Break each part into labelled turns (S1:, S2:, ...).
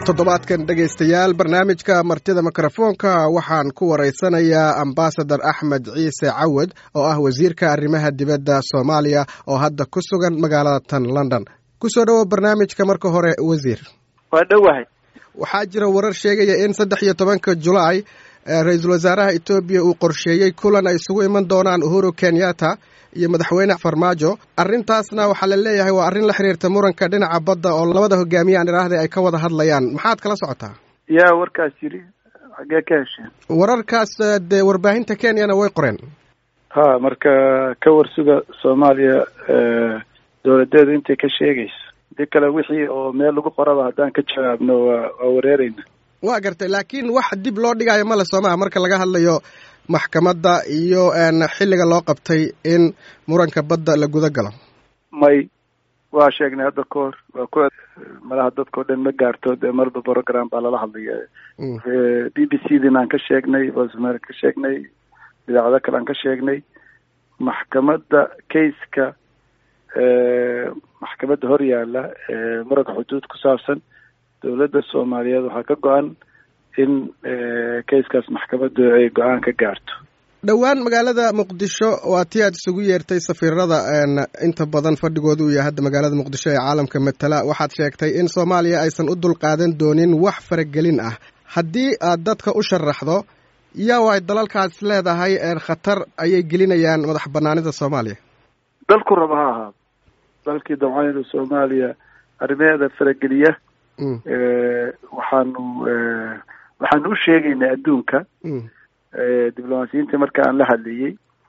S1: toddobaadkan dhegaystayaal barnaamijka martida mikrofoonka waxaan ku waraysanayaa ambasador axmed ciise cawad oo ah wasiirka arrimaha dibadda soomaaliya oo hadda ku sugan magaalada tan london kusoo dhowo barnaamijka marka hore wasiir
S2: waa dhowahay
S1: waxaa jira warar sheegaya in saddex iyo tobanka julaay ra-iisul wasaaraha etoobiya uu qorsheeyey kulan ay isugu iman doonaan uhuru kenyatta iyo madaxweyne farmaajo arrintaasna waxaa la leeyahay waa arrin la xiriirta muranka dhinaca badda oo labada hogaamiye aan idhaahday ay ka wada hadlayaan maxaad kala socotaa
S2: yaa warkaas yidhi xaggee ka hesheen
S1: wararkaas dee warbaahinta kenyana way qoreen
S2: ha marka ka warsuga soomaaliya dowladeedu intay ka sheegayso dii kale wixii oo meel lagu qoraba haddaan ka jawaabno waa waa wareereyna
S1: waa gartay laakiin wax dib loo dhigaayo male soomaha marka laga hadlayo maxkamadda iyo xilliga loo qabtay in muranka badda la guda galo
S2: may waa sheegnay hadda ka hor waa ku malaha dadkao dhan ma gaarto dee marba program baa lala hadlaya b b c din aan ka sheegnay voicemer ka sheegnay idaacado kale aan ka sheegnay maxkamadda kaiska maxkamadda hor yaalla muranka xuduud ku saabsan dowladda soomaaliyeed waxaa ka go-an in kaiskaas maxkamaddu ay go-aan ka gaarto
S1: dhowaan magaalada muqdisho waa tii aad isugu yeertay safiirada inta badan fadhigooda uu yahay hadda magaalada muqdisho ee caalamka matala waxaad sheegtay in soomaaliya aysan u dulqaadan doonin wax faragelin ah haddii aad dadka u sharaxdo yaa waay dalalkaas leedahay khatar ayay gelinayaan madax banaanida soomaaliya
S2: dalku raba ha ahaado dalkii dabcanida soomaaliya arrimaheeda farageliya waxaanu waxaanu u sheegaynay adduunka diblomaasiyiinta marka aan la hadlayey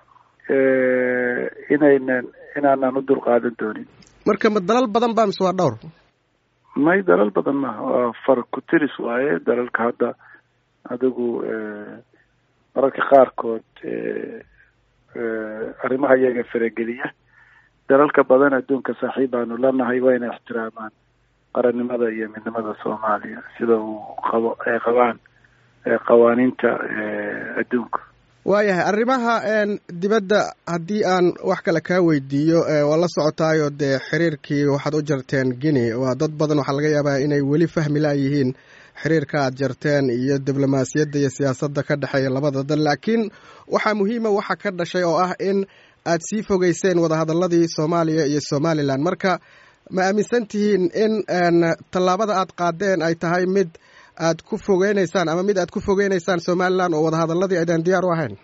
S2: inaynan inaanan u dulqaadan doonin
S1: marka ma dalal badan ba mise waa dhowr
S2: may dalal badan maaha waa far ku tiris waaye dalalka hadda adigu mararka qaarkood arrimaha iyaga farageliya dalalka badan adduunka saaxiib baanu lanahay waa inay ixtiraamaan qarannimada iyo midnimada soomaaliya sida uu qabo ay qabaan qawaaniinta adduunka
S1: waayahay arrimaha dibadda haddii aan wax kale kaa weydiiyo waa la socotaayo dee xiriirkii waxaad u jarteen guinea waa dad badan waxaa laga yaabaa inay weli fahmi laayihiin xiriirka aad jarteen iyo diblomaasiyadda iyo siyaasadda ka dhexeeya labada dal laakiin waxaa muhiima waxa ka dhashay oo ah in aad sii fogeyseen wadahadalladii soomaaliya iyo somalilan marka ma aaminsan tihiin in tallaabada aad qaadeen ay tahay mid aad ku fogeyneysaan ama mid aad ku fogeyneysaan somalilan oo wadahadaladii aydan diyaar u ahayn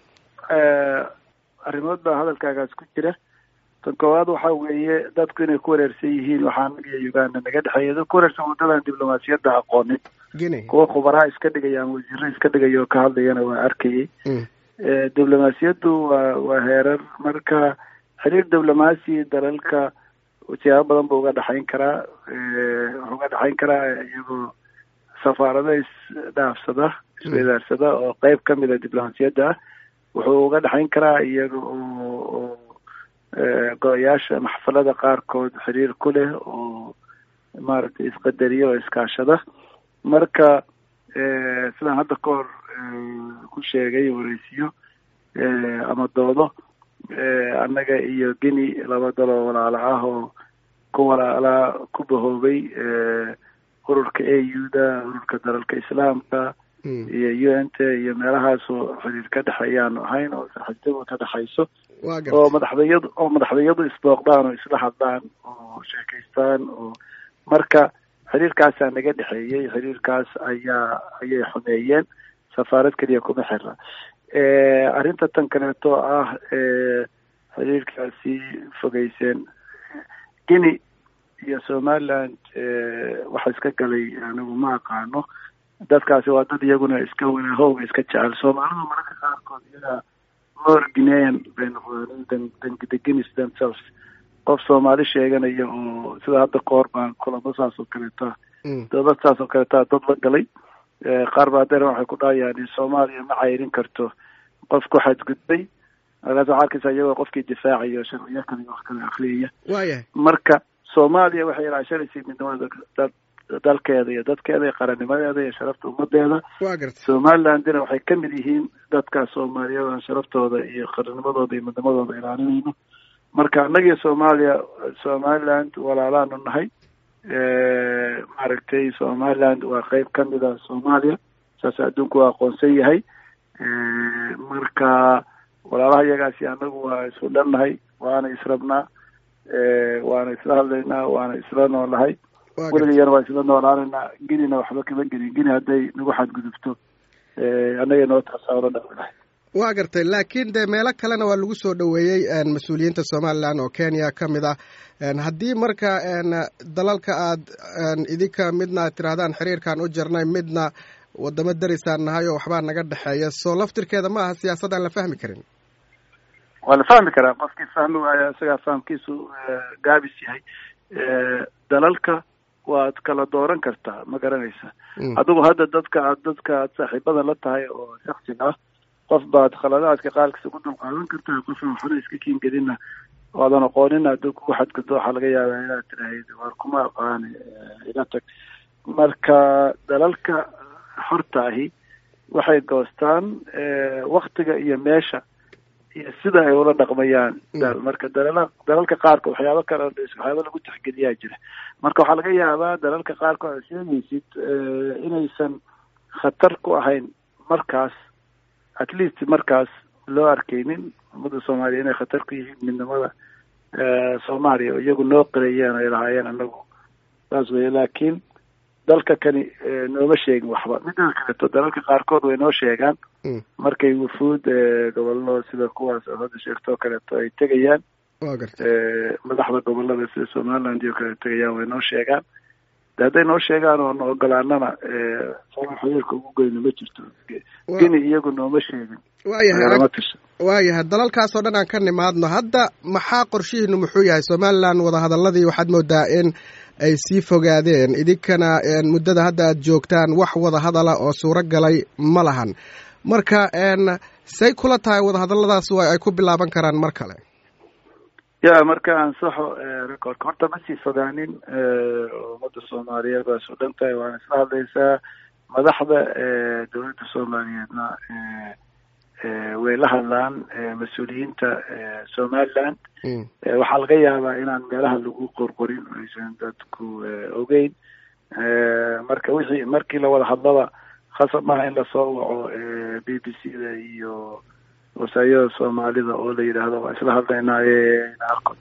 S2: arrimood baa hadalkaagaas ku jira tan koowaad waxa weeye dadku inay ku wareersan yihiin waxaa anaga iyo uganda naga dhexeeya dad ku wareersan waddadan diblomaasiyadda aqoonin kuwa khubaraha iska dhigaya ama wasiiro iska dhigaya oo ka hadlayana waa arkayay diblomaasiyaddu waa waa heerar marka xiriir diblomaasi dalalka siyaabo badan buu uga dhexayn karaa wuxuu uga dhexayn karaa iyagoo safaarado isdhaafsada isweydaarsada oo qeyb ka mida diblomaasiyadda ah wuxuu uga dhexayn karaa iyaga oo go-yaasha maxfalada qaarkood xiriir ku leh oo maaragtay isqadariya oo iskaashada marka sidaan hadda ka hor ku sheegay wareysiyo ama doodo annaga iyo guinea laba daloo walaalo ah oo ku walaalaa ku bahoobay ururka a u da ururka dalalka islaamka iyo u n t iyo meelahaasoo xiriir ka dhexeeyaanu ahayn oo saaxiibtadu ka dhexayso oo madaxdayadu oo madaxdayadu isbooqdaan oo isla hadlaan oo sheekaystaan oo marka xiriirkaasaa naga dhexeeyey xiriirkaas ayaa ayay xumeeyeen safaarad keliya kuma xira arrinta tan kaleeto ah xiriirkaasi fogeyseen guinea iyo somaliland waxa iska galay anigu ma aqaano dadkaasi waa dad iyaguna iska wanaahowga iska jecel soomaalidu mararka qaarkood iyaga more guinean bay noqdeen the guineas themselves qof soomaali sheeganaya oo sida hadda ka hor baan kulamo saas oo kaleeta dowlad saas oo kaleeta dad la galay qaar baa deer waxay ku dhahayaan soomaaliya ma cayrin karto qof ku xadgudbay markaas waxaa arkaysa iyagoo qofkii difaacayo sharciyo kale wax kale akriyaya
S1: waayahay
S2: marka soomaaliya waxay ilaashanaysay midnimada dalkeeda iyo dadkeeda iyo qarannimadeeda iyo sharafta ummadeeda
S1: waa garta
S2: somalilandina waxay ka mid yihiin dadka soomaaliyeed sharaftooda iyo qarannimadooda iyo midnimadooda ilaalinayno marka annagiyo soomaaliya somaliland walaalaanu nahay maaragtay somaliland waa qeyb ka mid a soomaaliya saas adduunku waa aqoonsan yahay marka walaalaha iyagaasi anagu waa isku dhannahay waana israbnaa waana isla hadlaynaa waana isla noolahay weligayana waa isla noolaanaynaa genina waxba kama gelin geni hadday nagu xadgudubto annaga noo taasaalo dhaqlahay
S1: waa gartay laakiin dee meelo kalena waa lagu soo dhoweeyey mas-uuliyiinta somalilan oo kenya ka mid ah haddii marka dalalka aad idinka midna aad tirahdaan xiriirkaan u jirnay midna wadamo darisaan nahay oo waxbaa naga dhexeeya soo laftirkeeda ma aha siyaasad aan la fahmi karin
S2: waa la fahmi karaa qofkii fahmi waaya isagaa fahamkiisu gaabis yahay dalalka waad kala dooran kartaa ma garanaysa adigu hadda dadka aad dadka aad saaxiibada la tahay oo shaksiga ah qof baad khaladaadka qaalkiisa ku dulqaadan kartaa qofa waxna iska kiingedina waadan aqoonin hadduu kugu xadgudbo waxaa laga yaabaa inaad tirahayd waar kuma aqaani iga tag marka dalalka xorta ahi waxay goostaan waktiga iyo meesha iyo sida ay ula dhaqmayaan marka dalala dalalka qaarka waxyaabo kale waxyaaba lagu tixgeliyaa jira marka waxaa laga yaabaa dalalka qaarkood aad sheegaysid inaysan khatar ku ahayn markaas at least markaas loo arkaynin ummadda soomaaliya inay khatar ku yihiin midnimada soomaaliya oo iyagu noo qirayeen ay lahaayeen anagu saas weye laakiin dalka kani nooma sheegin waxba midda kaleeto dalalka qaarkood way noo sheegaan markay wufuud gobollo sida kuwaas oo hadda sheegto o kaleeto ay tegayaan madaxda gobolada sida somaliland iyo kale tegayaan way noo sheegaan de hadday noo sheegaan oo na ogolaanana sala xiriirka ugu goyna ma jirto geni iyagu nooma sheegin
S1: waayahay waayahay dalalkaasoo dhan aan ka nimaadno hadda maxaa qorshihiinu muxuu yahay somaliland wadahadaladii waxaad moodaa in ay sii fogaadeen idinkana muddada hadda aad joogtaan wax wadahadala oo suuro galay ma lahan marka say kula tahay wadahadaladaas waa ay ku bilaaban karaan mar kale
S2: ya marka ansaxo recordka horta ma sii fogaanin ummadda soomaaliyeed waa isu dhan tahay waana isla hadlaysaa madaxda dowladda soomaaliyeedna way la hadlaan mas-uuliyiinta somaliland waxaa laga yaabaa inaan meelaha lagu qorqorin aysan dadku ogeyn marka wixii markii la wada hadlaba khasab maaha in lasoo waco b b c da iyo wasaayada soomaalida oo la yidhaahdo waa isla hadlaynaaye naarko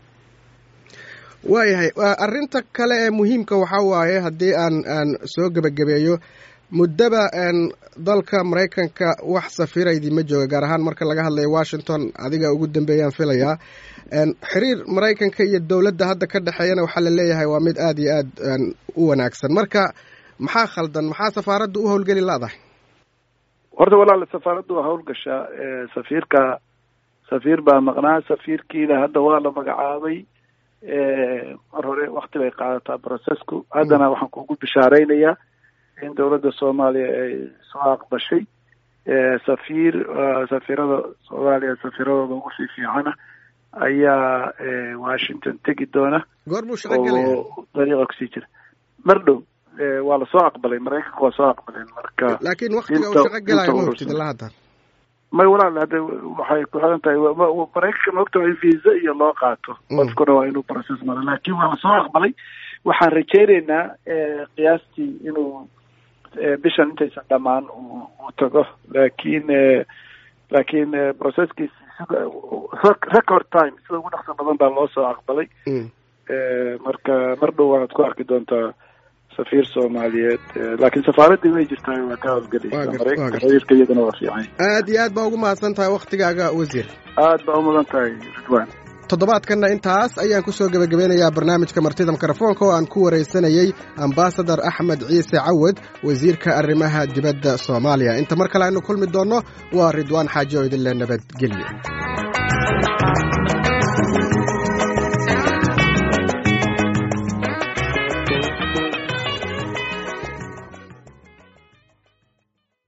S1: waayahay arrinta kale ee muhiimka waxaa waaye haddii aan aan soo gebagabeeyo muddaba dalka maraykanka wax safiira idiima jooga gaar ahaan marka laga hadlayo washington adiga ugu dambeeyaan filayaa xiriir maraykanka iyo dowladda hadda ka dhexeeyana waxaa la leeyahay waa mid aada iyo aad u wanaagsan marka maxaa khaldan maxaa safaaradda u howlgeli la-dahay
S2: horta walaal safaaraddu waa howlgashaa safiirka safiir baa maqnaa safiirkiina hadda waa la magacaabay mar hore wakti bay qaadataa processku haddana waxaan kugu bishaareynayaa in dowladda soomaaliya ay soo aqbashay safiir safiirada soomaaliya safiiradooda ugu sii fiicana ayaa washington tegi doona
S1: goor buu shaqo gelaya
S2: oo dariiqa kusii jira mar dhow waa lasoo aqbalay maraykanka waa soo aqbaleen marka
S1: laakiin waktiga uu shaqo gelayo ma ogtid ilaa hadda
S2: may walaal hadda waxay ku xiran tahay maraykanka ma ogta waa in visa iyo loo qaato qofkuna waa inuu process maro laakiin waa lasoo aqbalay waxaan rajeyneynaa qiyaastii inuu bishan intaysan dhamaan uu tago laakiin laakiin processkiisi record time sida ugu dhaqso badan baa loo soo aqbalay marka mar dhow waxaad ku arki doontaa safiir soomaaliyeed laakiin safaaraddii way jirtaa waa ka howlgelaysa maraykanka xiriirka iyadana waa fiican
S1: aad iyo aad baa ugu mahadsan tahay waktigaaga wasiir
S2: aad baa umudan tahay ridwan
S1: toddobaadkanna intaas ayaan ku soo gebagabeynayaa barnaamijka martida mikrofoonka oo aan ku waraysanayey ambasadar axmed ciise cawad wasiirka arrimaha dibadda soomaaliya inta mar kale aynu kulmi doonno waa ridwaan xaaji oo idinle nabadgelyo